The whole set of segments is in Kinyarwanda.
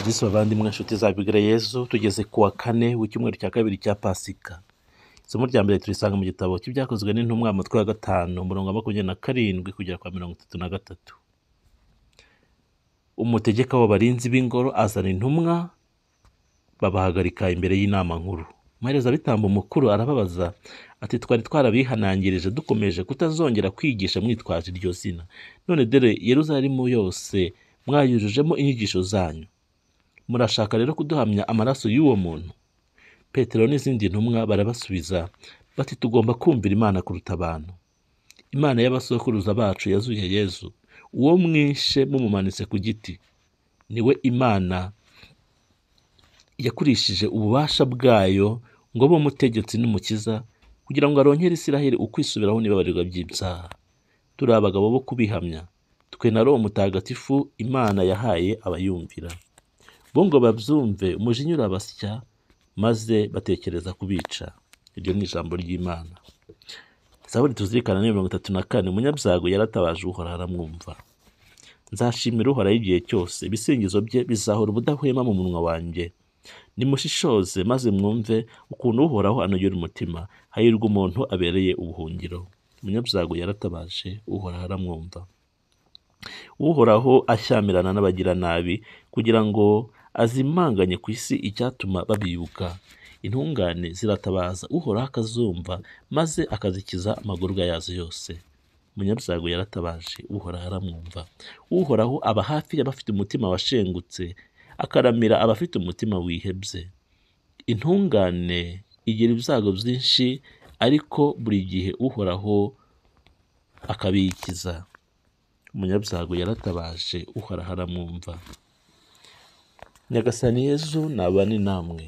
yesu bavandimwe inshuti za bigire yesu tugeze ku wa kane w'icyumweru cya kabiri cya pasika isomo rya mbere turisanga mu gitabo cy'ibyakozwe n'intumwa mu mutwe wa gatanu umurongo wa makumyabiri na karindwi kugera kwa mirongo itatu na gatatu umutegeka w'abarinzi b'ingoro azana intumwa babahagarika imbere y'inama nkuru umuherezabitambo mukuru arababaza ati twari twarabihanangirije dukomeje kutazongera kwigisha mwitwaje iryo zina none dore yeruzalemu yose mwayujujemo inyigisho zanyu murashaka rero kuduhamya amaraso y'uwo muntu petero n'izindi ntumwa barabasubiza bati tugomba kumvira imana kuruta abantu imana y'abasokuruza bacu yazuye yezu uwo mwishe mumumanitse ku giti niwe imana yakurishije ububasha bwayo ngo abe umutegetsi n'umukiza kugira ngo arongere isiraheli ukwisubiraho n'ibabarirwa by'ibyaha turi abagabo bo kubihamya twe na roho mutagatifu imana yahaye abayumvira bo ngo babyumve umujinya urabasya maze batekereza kubica iryo ni ijambo ry'imana zaburi tuzirikana ni mirongo itatu na kane umunyabyago yaratabaje uhora aramwumva nzashimira uhoraho igihe cyose ibisingizo bye bizahora ubudahwema mu munwa wanjye nimushishoze maze mwumve ukuntu uhoraho anogera umutima hahirwa umuntu abereye ubuhungiro umunyabyago yaratabaje uhoraho aramwumva uhoraho ashyamirana n'abagiranabi kugira ngo azimanganye ku isi icyatuma babibuka intungane ziratabaza uhoraho akazumva maze akazikiza amagorwa yazo yose umunyabyago yaratabaje uhoraho aramwumva uhoraho aba hafi y'abafite umutima washengutse akaramira abafite umutima wihebye intungane igira ibyago byinshi ariko buri gihe uhoraho akabikiza umunyabyago yaratabaje uhoraho aramwumva nyagasani yezu nabane namwe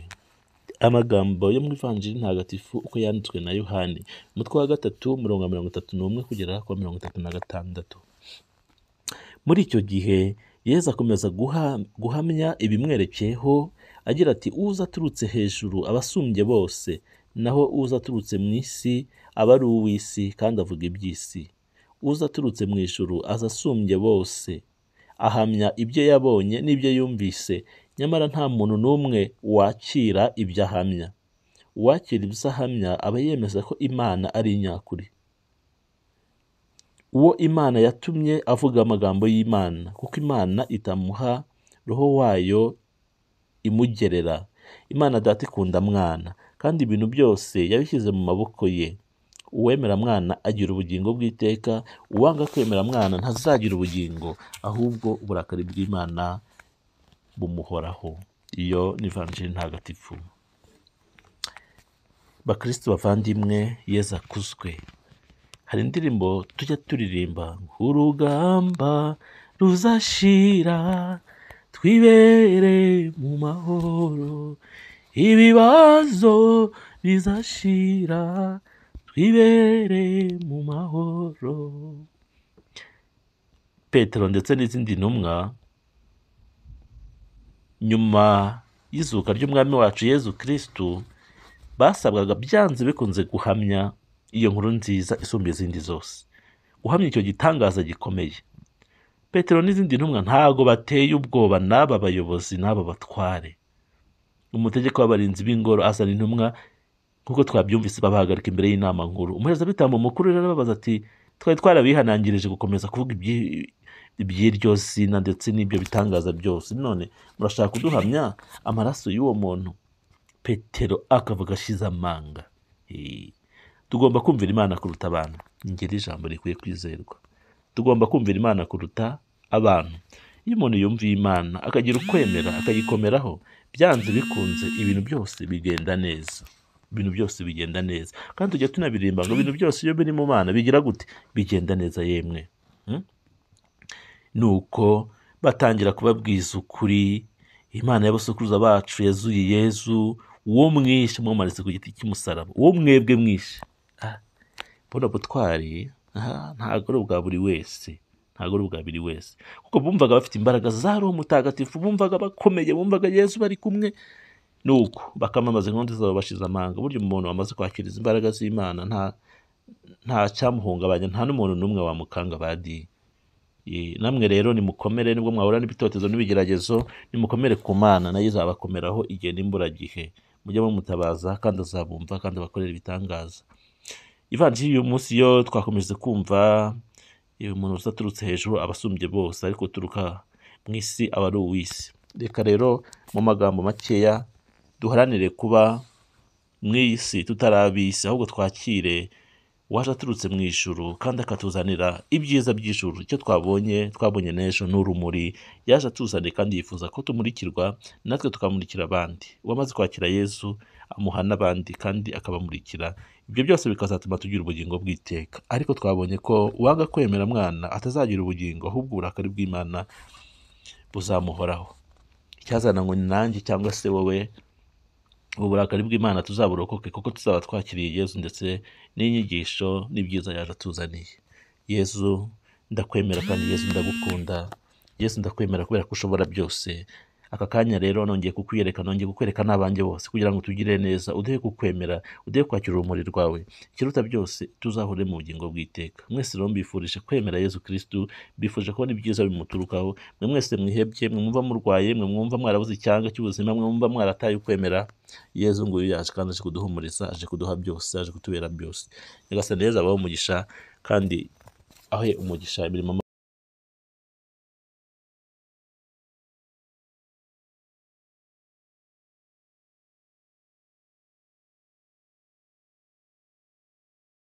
amagambo yo mu ivanjiri ntagatifu uko yanditswe na yohani umutwe wa gatatu umurongo wa mirongo itatu n'umwe kugera ku mirongo itatu na gatandatu muri icyo gihe yezu akomeza guha, guhamya ibimwerekeyeho agira ati uza aturutse hejuru aba asumbye bose naho uza aturutse mu isi aba ari uw'isi kandi avuga iby'isi uza aturutse mu ijuru aza asumbye bose ahamya ibyo yabonye n'ibyo yumvise nyamara nta muntu n'umwe wakira ibyo ahamya uwakira ibyo ahamya aba yemeza ko imana ari inyakuri uwo imana yatumye avuga amagambo y'imana kuko imana itamuha roho wayo imugerera imana data ikunda mwana kandi ibintu byose yabishyize mu maboko ye uwemera mwana agira ubugingo bw'iteka uwanga kwemera mwana ntazagira ubugingo ahubwo uburakari bw'imana bumuhoraho iyo ni vanjiri ntagatifu bakristo bavandimwe yeza akuzwe hari indirimbo tujya turirimba urugamba ruzashira twibere mu mahoro ibibazo bizashira twibere mu mahoro petero ndetse n'izindi ntumwa nyuma y'izuka ry'umwami wacu yezu kirisitu basabwaga byanze bikunze guhamya iyo nkuru nziza isumba izindi zose uhamya icyo gitangaza gikomeye petero n'izindi ntumwa ntabwo bateye ubwoba n'aba bayobozi n'aba batware umutegeko w'abarinzi b'ingoro azana intumwa nk'uko twabyumvise babahagarika imbere y'inama nkuru umuherezabitambo mukuru rero arababaza ati twari twarabihanangirije gukomeza kuvuga iby'iryo zina ndetse n'ibyo bitangaza byose none murashaka kuduhamya amaraso y'uwo muntu petero akavuga ashize amanga tugomba kumvira imana kuruta abantu ngiri ijambo rikwiye kwizerwa tugomba kumvira imana kuruta abantu iyo umuntu yumviye imana akagira ukwemera akayikomeraho byanze bikunze ibintu byose bigenda neza ibintu byose bigenda neza kandi tujya tunabiririmba ngo ibintu byose iyo biri mu bana bigira gute bigenda neza yemwe ni uko batangira kubabwiza ukuri imana y'abasokuruza bacu yazuye yezu uwo mwishe mwamanitse ku giti cy'umusaraba uwo mwebwe mwishe mbona butwari ntabwo ari ubwa buri wese ntabwo ari ubwa buri wese kuko bumvaga bafite imbaraga za roho mutagatifu bumvaga bakomeye bumvaga yezu bari kumwe nuko bakamamaza inkondo zabo bashize amanga burya umuntu wamaze kwakiriza imbaraga z'imana nta nta cyamuhungabanya nta n'umuntu n'umwe wamukanga badi Eh, namwe rero nimukomere nibwo mwahura n'ibitotezo n'ibigeragezo nimukomere ku mana nayo izabakomeraho igihe n'imburagihe mujye mumutabaza kandi azabumva kandi abakorera ibitangaza ivanjiri y'uyu munsi yo twakomeje kumva eh, umuntu usa aturutse hejuru abasumbye bose ariko uturuka mu isi aba ari uw'isi reka rero mu magambo makeya duharanire kuba mu isi tutari ab'isi ahubwo twakire waje aturutse mu ijuru kandi akatuzanira ibyiza by'ijuru icyo twabonye twabonye n'ejo ni urumuri yaje atuzaniye kandi yifuza ko tumurikirwa natwe tukamurikira abandi uwamaze kwakira yesu amuha n'abandi kandi akabamurikira ibyo byose bikazatuma tugira ubugingo bw'iteka ariko twabonye ko uwanga kwemera mwana atazagira ubugingo ahubwo uburakari bw'imana buzamuhoraho icyazana ngo ni nanjye cyangwa se wowe ubu burakari bw'imana tuzaburokoke kuko tuzaba twakiriye yesu ndetse n'inyigisho n'ibyiza yaje atuzaniye yesu ndakwemera kandi yesu ndagukunda yesu ndakwemera kubera ko ushobora byose aka kanya rero nongeye kukwiyereka nongeye kukwereka n'abanjye bose kugira ngo tugire neza uduhe kukwemera uduhe kwakira urumuri rwawe ikiruta byose tuzahure mu bugingo bw'iteka mwese rero mbifurije kwemera yesu kirisitu mbifuje kubona ibyiza bimuturukaho mwe mwese mwihebye mwe mwumva murwaye mwe mwumva mwarabuze icyanga cy'ubuzima mwe mwumva mwarataye ukwemera yezu nguyu yaje kandi aje kuduhumuriza aje kuduha byose aje kutubera byose nyagasani rero abaho umugisha kandi ahe umugisha imirimo